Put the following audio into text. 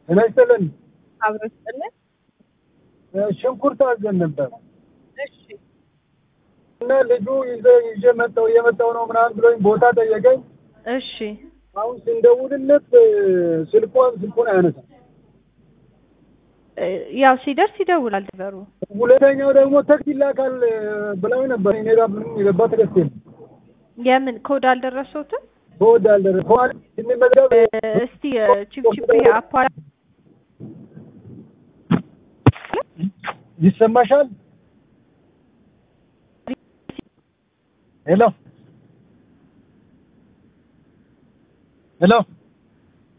ጤና ይስጥልን። አብሮ ይስጥልን። ሽንኩርት አዘን ነበር እሺ እና ልጁ ይዘ ይዤ መጣሁ እየመጣሁ ነው ምናምን ብሎኝ ቦታ ጠየቀኝ። እሺ አሁን ስንደውልለት ስልኳን ስልኩን አያነሳም። እ፣ ያው ሲደርስ ይደውላል ድበሩ። ሁለተኛው ደግሞ ተክስ ይላካል ብለው ነበር። እኔ ጋር ምንም የገባ ተከስት የለም። የምን ኮድ አልደረሰውትም? ተወዳለረ ከኋላ ስንመዘገብ እ፣ እስቲ እ፣ ቺፕቺፕ አፓ ይሰማሻል? ሄሎ ሄሎ